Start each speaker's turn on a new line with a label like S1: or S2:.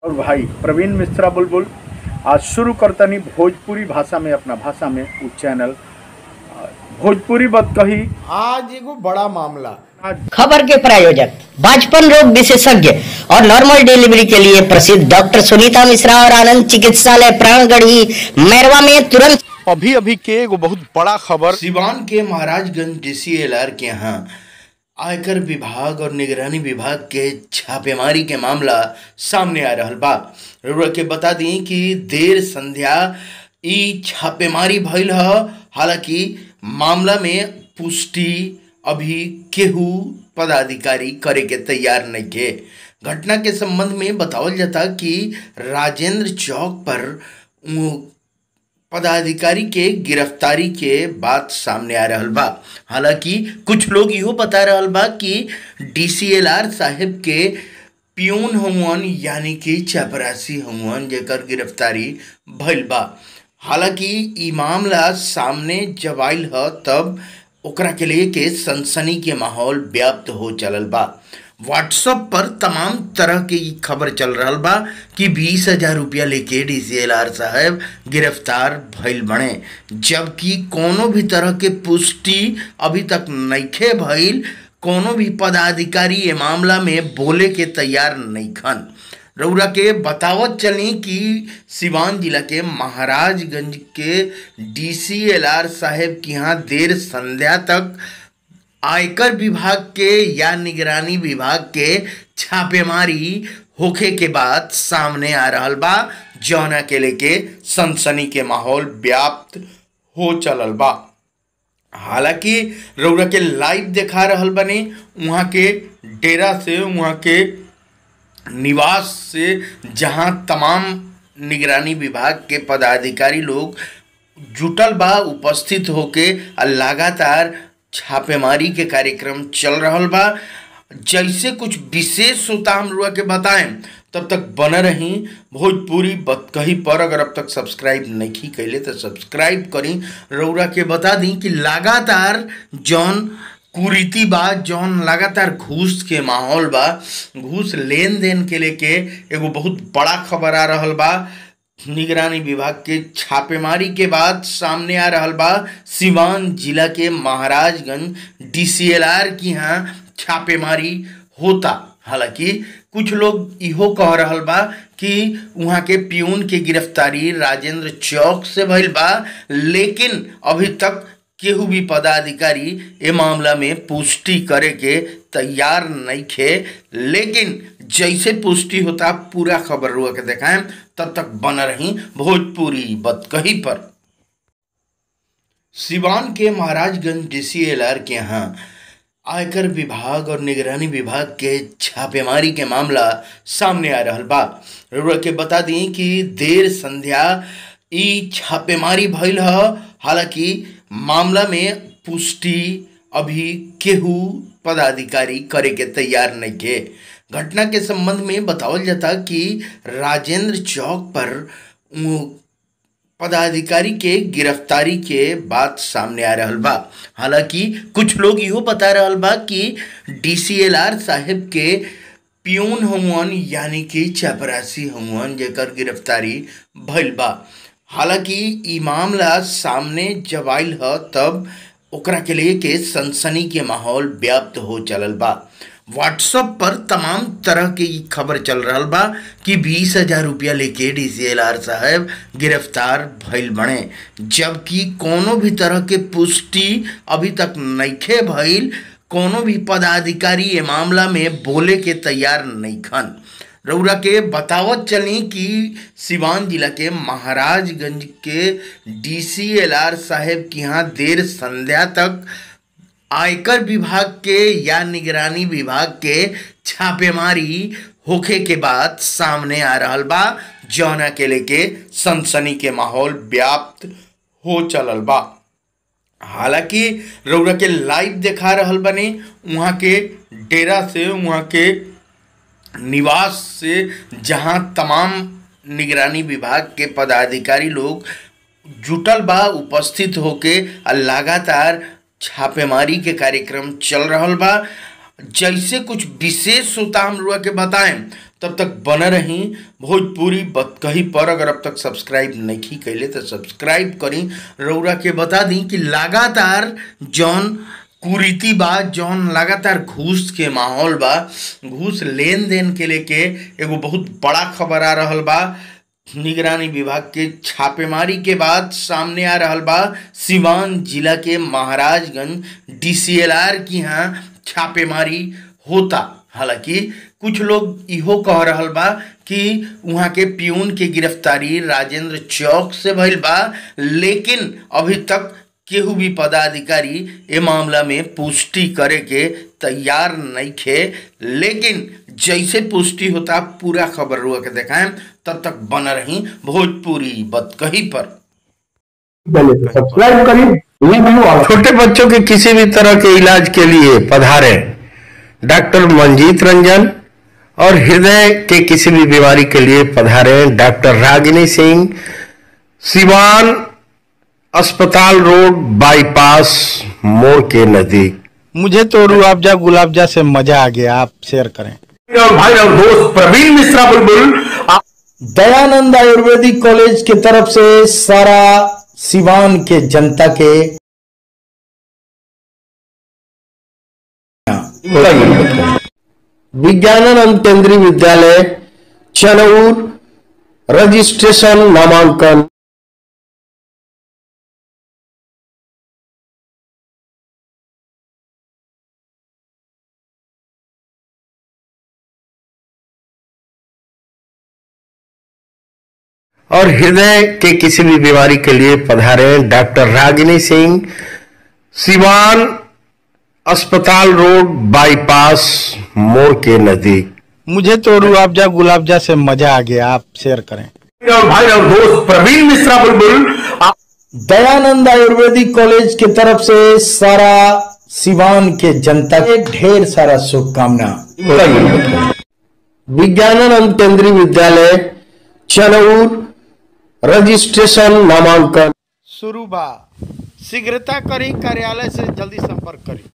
S1: और भाई प्रवीण मिश्रा बुलबुल आज शुरू करतनी भोजपुरी भाषा में अपना भाषा में उ चैनल आ, भोजपुरी बत कही
S2: आज एगो बड़ा मामला
S1: आज
S3: खबर के प्रायोजक बाजपन रोग विशेषज्ञ और नॉर्मल डिलीवरी के लिए प्रसिद्ध डॉक्टर सुनीता मिश्रा और आनंद चिकित्सालय प्राणगढ़ी मैरवा में तुरंत
S1: अभी अभी के एगो बहुत बड़ा खबर
S2: सिवान के महाराजगंज डीसीएलआर के यहाँ आयकर विभाग और निगरानी विभाग के छापेमारी के मामला सामने आ रहल बा रउरा के बता दी कि देर संध्या ई छापेमारी भइल ह हालांकि मामला में पुष्टि अभी केहू पदाधिकारी करे के तैयार नहीं के घटना के संबंध में बतावल जाता कि राजेंद्र चौक पर उ, पदाधिकारी के गिरफ्तारी के बात सामने आ रहल बा हालांकि कुछ लोग इहो बता रहल बा कि डीसीएलआर साहेब के पियून हमुअन यानी कि चपरासी हमुअन जेकर गिरफ्तारी भइल बा हालांकि ई मामला सामने जब आइल ह तब ओकरा के लिए के सनसनी के माहौल व्याप्त हो चलल बा व्हाट्सएप पर तमाम तरह के ई खबर चल रहल बा कि बीस हजार रुपया लेके डीसीएलआर साहब गिरफ्तार भइल बने जबकि कोनो भी तरह के पुष्टि अभी तक नइखे भइल कोनो भी पदाधिकारी ये मामला में बोले के तैयार नहीं खन रउरा के बतावत चली कि सिवान जिला के महाराजगंज के डीसीएलआर साहेब के यहाँ देर संध्या तक आयकर विभाग के या निगरानी विभाग के छापेमारी होखे के बाद सामने आ रहल बा जौना के लेके सनसनी के माहौल व्याप्त हो चलल बा हालांकि रउरा के लाइव देखा रहल बने वहाँ के डेरा से वहाँ के निवास से जहाँ तमाम निगरानी विभाग के पदाधिकारी लोग जुटल बा उपस्थित होके आ लगातार छापेमारी के कार्यक्रम चल रहल बा जैसे कुछ विशेष होता हम लोग के बताएं तब तक बने रही भोजपुरी बतकही पर अगर अब तक सब्सक्राइब नहीं कैले तो सब्सक्राइब करी रउरा के बता दी कि लगातार जौन कुरीति बा जौन लगातार घूस के माहौल बा घूस लेन देन के लेके एगो बहुत बड़ा खबर आ रहल बा निगरानी विभाग के छापेमारी के बाद सामने आ रहल बा सिवान जिला के महाराजगंज डीसीएलआर की यहाँ छापेमारी होता हालांकि कुछ लोग इहो कह रहल बा कि वहाँ के पियून के गिरफ्तारी राजेंद्र चौक से भइल बा लेकिन अभी तक केहू भी पदाधिकारी ए मामला में पुष्टि करे के तैयार नहीं खे लेकिन जैसे पुष्टि होता पूरा खबर रुआ के देखाएं तब तक बन रही भोजपुरी बतकही पर सिवान के महाराजगंज डीसीएलआर के यहाँ आयकर विभाग और निगरानी विभाग के छापेमारी के मामला सामने आ रहल बा रउरा के बता दी कि देर संध्या ई छापेमारी भइल ह हालांकि मामला में पुष्टि अभी केहू पदाधिकारी करे के तैयार नहीं के घटना के संबंध में बतावल जाता कि राजेंद्र चौक पर उ, पदाधिकारी के गिरफ्तारी के बात सामने आ रहल बा हालांकि कुछ लोग इहो बता रहल बा कि डीसीएलआर साहेब के पियून हमुअन यानी कि चपरासी हमुअन जेकर गिरफ्तारी भइल बा हालांकि ई मामला सामने जब आइल ह तब ओकरा के लिए के सनसनी के माहौल व्याप्त हो चलल बा व्हाट्सएप पर तमाम तरह के ई खबर चल रहल बा कि बीस हजार रुपया लेके डीसीएलआर साहब गिरफ्तार भइल बने जबकि कोनो भी तरह के पुष्टि अभी तक नइखे भइल कोनो भी पदाधिकारी ये मामला में बोले के तैयार नहीं खन रउरा के बतावत चली कि सिवान जिला के महाराजगंज के डीसीएलआर साहेब के यहाँ देर संध्या तक आयकर विभाग के या निगरानी विभाग के छापेमारी होखे के बाद सामने आ रहल बा जौना के लेके सनसनी के माहौल व्याप्त हो चलल बा हालांकि रउरा के लाइव देखा रहल बने वहाँ के डेरा से वहाँ के निवास से जहाँ तमाम निगरानी विभाग के पदाधिकारी लोग जुटल बा उपस्थित होके आ लगातार छापेमारी के कार्यक्रम चल रहल बा जैसे कुछ विशेष होता हम लोग के बताएं तब तक बने रही भोजपुरी बतकही पर अगर अब तक सब्सक्राइब नहीं कैले तो सब्सक्राइब करी रौरा के बता दी कि लगातार जौन कुरीति बा जौन लगातार घूस के माहौल बा घूस लेन देन के लेके एगो बहुत बड़ा खबर आ रहल बा निगरानी विभाग के छापेमारी के बाद सामने आ रहल बा सिवान जिला के महाराजगंज डीसीएलआर की यहाँ छापेमारी होता हालांकि कुछ लोग इहो कह रहल बा कि वहाँ के प्यून के गिरफ्तारी राजेंद्र चौक से भइल बा लेकिन अभी तक केहू भी पदाधिकारी ए मामला में पुष्टि करे के तैयार नहीं खे लेकिन जैसे पुष्टि होता पूरा खबर रुआ के देखाएं तब तक बन रही भोजपुरी बतकही पर
S4: सब्सक्राइब करिए लव यू ऑल
S5: छोटे बच्चों के किसी भी तरह के इलाज के लिए पधारे डॉक्टर मंजीत रंजन और हृदय के किसी भी बीमारी के लिए पधारे डॉक्टर रागिनी सिंह सिवान अस्पताल रोड बाईपास मोड़ के नजदीक
S6: मुझे तो रूअफ़ज़ा गुलाबजा से मजा आ गया आप शेयर करें
S4: और भाई और दोस्त प्रवीण मिश्रा बुलबुल आप
S2: दयानंद आयुर्वेदिक कॉलेज की तरफ से सारा सिवान के जनता के
S5: विज्ञानानंद केंद्रीय विद्यालय चनौर रजिस्ट्रेशन नामांकन और हृदय के किसी भी बीमारी के लिए पधारे डॉक्टर रागिनी सिंह सिवान अस्पताल रोड बाईपास मोड़ के नजदीक
S6: मुझे तो रूअफ़ज़ा गुलाबजा से मजा आ गया आप शेयर करें
S4: और भाई और दोस्त प्रवीण मिश्रा बुलबुल आप
S2: दयानंद आयुर्वेदिक कॉलेज की तरफ से सारा सिवान के जनता के ढेर सारा शुभकामना
S5: विज्ञानानंद केंद्रीय विद्यालय चनौर रजिस्ट्रेशन नामांकन
S6: शुरू बा शीघ्रता करी कार्यालय से जल्दी संपर्क करी